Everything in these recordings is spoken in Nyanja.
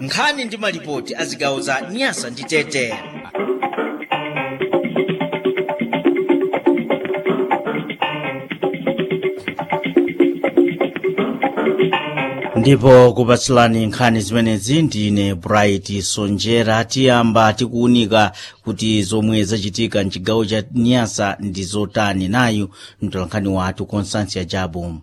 nkhani ndi malipoti a zigawo za nyasa ndi tete ndipo kupatsilani nkhani zimenezi ndine bright sonjera tiyamba tikuwunika kuti zomwe zachitika mchigawo cha nyasa ndi zotani nayu mtolankhani wathu constansia jabu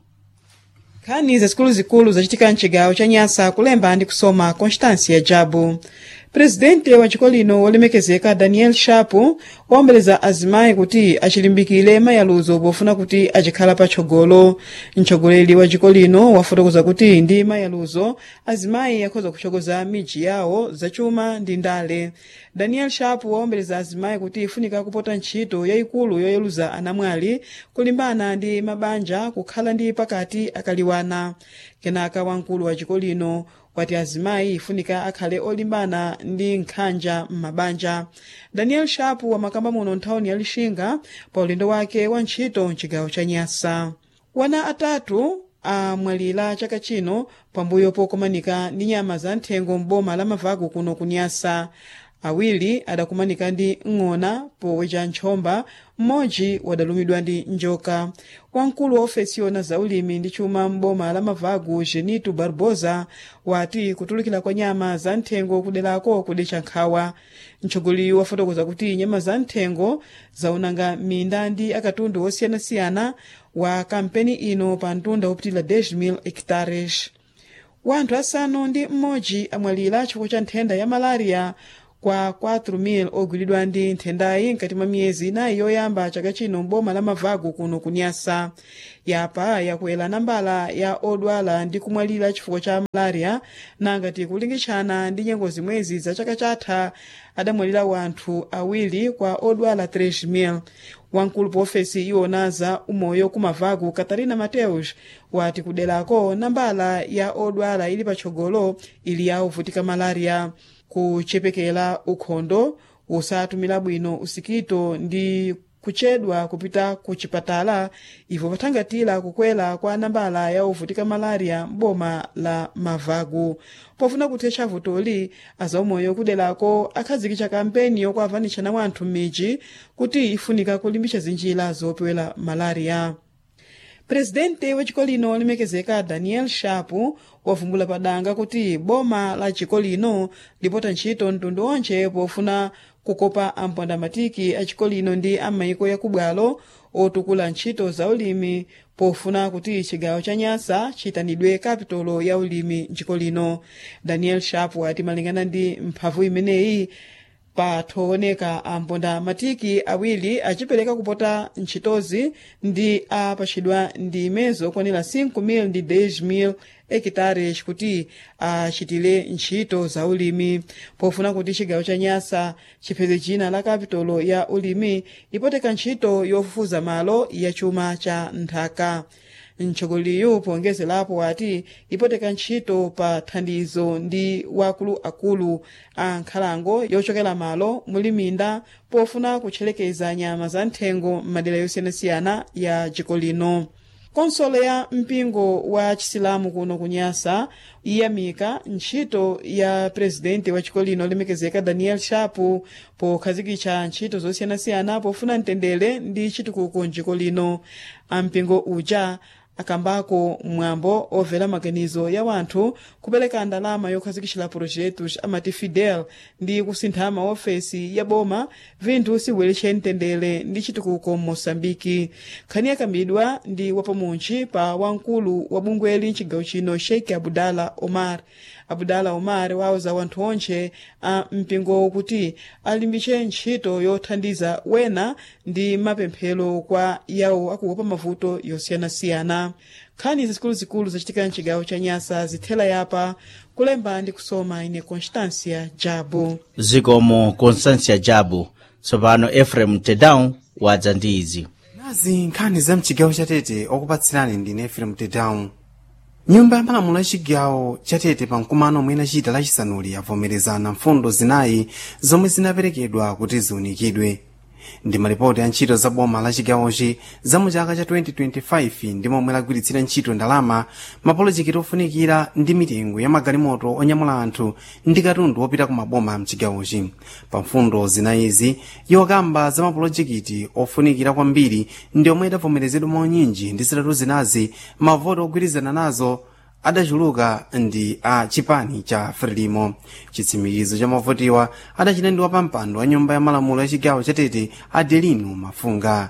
nkhani zazikuluzikulu zachitika mchigawo cha nyasa kulemba ndi kusoma constância jabu presidente wa chiko lino wolemekezeka daniel shapu waombeleza azimayi kuti achilimbikire mayaluzo pofuna kuti achikhala patsogolo mtsogoleri wa chiko lino wafotokoza kuti ndi mayaluzo azimayi akhoza kutsogoza midzi yawo zachuma ndi ndale daniel shapu waombeleza azimayi kuti ifunika kupota ntchito yayikulu yoyeluza anamwali kulimbana ndi mabanja kukhala ndi pakati akaliwana kenaka wamkulu wa chiko lino wati azimayi ifunika akhale olimbana ndi nkhanja m'mabanja daniel shapu wamakamba muno nthawini ya lixinga pa ulendo wake wa ntchito mchigawo cha nyasa wana atatu amwalira chaka chino pambuyo pokumanika ndi nyama za nthengo m'boma la mavaku kuno kunyasa awiri adakumanika ndi ng'ona powecha nchomba mmodzi wadalumidwa ndi njoka wamkulu wa ofesi yona za ulimi ndi chuma m'boma la mavagu genito barbosa wati kutulukira kwa nyama za nthengo kuderako kudecha nkhawa mtsogoleri wafotokoza kuti nyama za nthengo zaonanga minda ndi akatundu osiyanasiyana wa kampeni ino pa mtunda wopitira 10,000 hectares wanthu asanu ndi mmodzi amwalira chifukwa cha nthenda ya malaria kwa 4,000 ogwiridwa ndi nthendayi mkati mwa miyezi inayi yoyamba chaka chino m'boma la mavagu kuno kunyasa yapa yakwera nambala ya odwala ndi kumwalira chifukwa cha malaria nangati kulingitshana ndi nyengo zimwezi za chaka chatha adamwalira wanthu awiri kwa odwala 3,000 wamkulu pa ofesi iwona za umoyo kumavagu katarina mateus wati kuderako nambala ya odwala ili patsogolo ili ya ovutika malaria kuchepekera ukhondo usatumira bwino usikito ndi kuchedwa kupita ku chipatala ivo pathangatira kukwera kwa nambala ya ovutika malaria m'boma la mavagu pofuna kuthetsa vutoli azaumoyo kuderako akhazikitsa kampeni yokuavanitshana wanthu m'midzi kuti ifunika kulimbitsa zinjira zopewera malaria presidente wa chiko lino olemekezeka daniel shapu wavumbula padanga kuti boma la chiko lino lipota ntchito mtundu onse pofuna kukopa ampondamatiki a chiko lino ndi amayiko yakubwalo otukula ntchito za ulimi pofuna kuti chigawo cha nyasa chiyitanidwe kapitolo ya ulimi mchiko lino daniel shapu ati malingana ndi mphamvu imeneyi pathooneka amponda matiki awiri achipereka kupota ntchitozi ndi apachidwa ndi imezo okwanira 5,000 ndi 10,000 hekitares kuti achitire ntchito za ulimi pofuna kuti chigawo cha nyasa chipeze china la kapitolo ya ulimi ipoteka ntchito yofufuza malo ya chuma cha nthaka mtsogoleri pongezerapo wati ipoteka ntchito pa thandizo ndi wakuluakulu a nkhalango yochokera malo muli minda pofuna kutcherekeza nyama za nthengo m'madera yosiyanasiyana ya dziko lino konsolo ya mpingo wa chisilamu kuno kunyasa iyamika ntchito ya presidente wa chiko lino olemekezeka daniel shapu pokhazikitsa ntchito zosiyanasiyana pofuna mtendere ndi chitukuko mdziko lino ampingo uja akambako mwambo overa maganizo ya wanthu kupereka ndalama yokhazikitsa projetos amati fidel ndi kusintha maofesi ya boma vinthu siweletche mtendere ndi chitukuko m'moçambike nkhani yakambidwa ndi wapamuntchi pa wamkulu wa bungweli mchigawo chino sheikh abudala omar abudala omar wauza wanthu onse a mpingo kuti alimbitse ntchito yothandiza wena ndi mapemphero kwa yawo akuopa mavuto yosiyanasiyana nkhani zikuluzikulu zachitika mchigawo cha nyasa zithela yapa kulemba ndi kusoma ine constancia jabu zikomo constancia jabu tsopano efrem tedown wadza ndi izi nazi nkhani za mchigawo chatete okupatsirani ndine efrem tedown nyumba ya malamulo ya chigawo chatete pa mkumano omwe inachita lachisanuli yavomerezana mfundo zinayi zomwe zinaperekedwa kuti ziunikidwe ndi malipoti a ntchito za boma la chigawochi za mu chaka cha 2025 ndi momwe lagwiritsira ntchito ndalama mapolojekiti ofunikira ndi mitengo ya magalimoto onyamula anthu ndi katundu wopita ku maboma mchigawochi pa mfundo zinayizi yokamba za mapolojekiti ofunikira kwambiri ndi omwe idavomerezedwa maunyinji ndi zitatu zinazi mavoti ogwirizana nazo adachuluka ndi a chipani cha frelimo chitsimikizo cha mavotiwa adachita ndi wapampando wa nyumba ya malamulo ya chigawo chatete adelino mafunga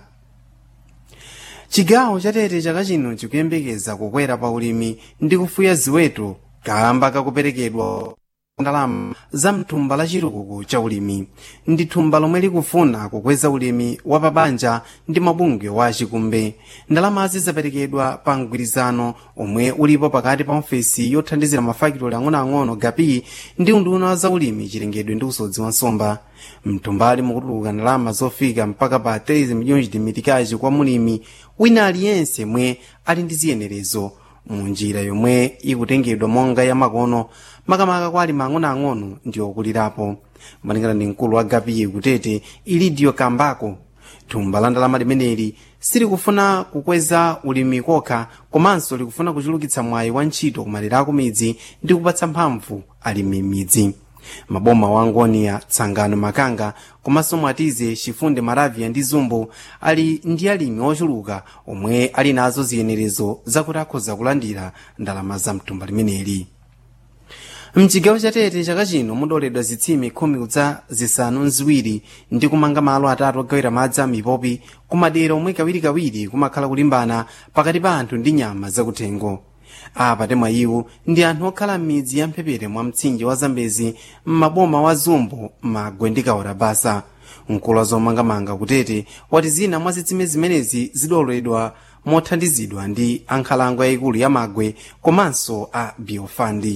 chigawo chatete chaka chino chikuyembekeza kukwera pa ulimi ndi kufuya ziweto kamba kakuperekedwa ndalama za mthumba la chitukuko cha ulimi ndi thumba lomwe likufuna kukweza ulimi wa pabanja ndi mabungwe wa achikumbe ndalamazi zaperekedwa pa mgwirizano omwe ulipo pakati pa ofesi yothandizira mafakitoli ang'onoang'ono gapi ndi unduna za ulimi chilengedwe ndi usodzi wa nsomba mthumbali mukutuluka ndalama zofika mpaka pa 3 miliyoni chidimitikachi kwa mulimi wina aliyense mwe ali ndi ziyenerezo munjira yomwe ikutengedwa monga ya makono makamaka kwa alimi ang'onoang'ono ndi okulirapo malingana ndi mkulu wa gapiye kutete ilidio kambako thumba la ndalama limeneli silikufuna kukweza ulimi kokha komanso likufuna kuchulukitsa mwayi wa ntchito kumalera akumidzi ndi kupatsa mphamvu alimi m'midzi maboma wa ngoniya tsangano makanga komanso mwatize chifunde maravia ndi zumbo ali ndi alimi ochuluka omwe ali nazo ziyenerezo zakuti akhoza kulandira ndalama za mthumba limeneli mchigawo chatete chaka chino mudoledwa zitsime khumi kudza zisanu nziwiri ndi kumanga malo atatu ogawira madzi a mipopi kumadera omwe kawirikawiri kumakhala kulimbana pakati pa anthu ndi nyama zakuthengo apa temwa iwo ndi anthu okhala m'midzi ya mphepete mwa mtsinje wa zambezi m'maboma wa zumbo magwe ndi kaora basa mkulu wa zomangamanga kutete wati zina mwa zitsime zimenezi zidoledwa mothandizidwa ndi ankhalango yayikulu ya magwe komanso a biofandi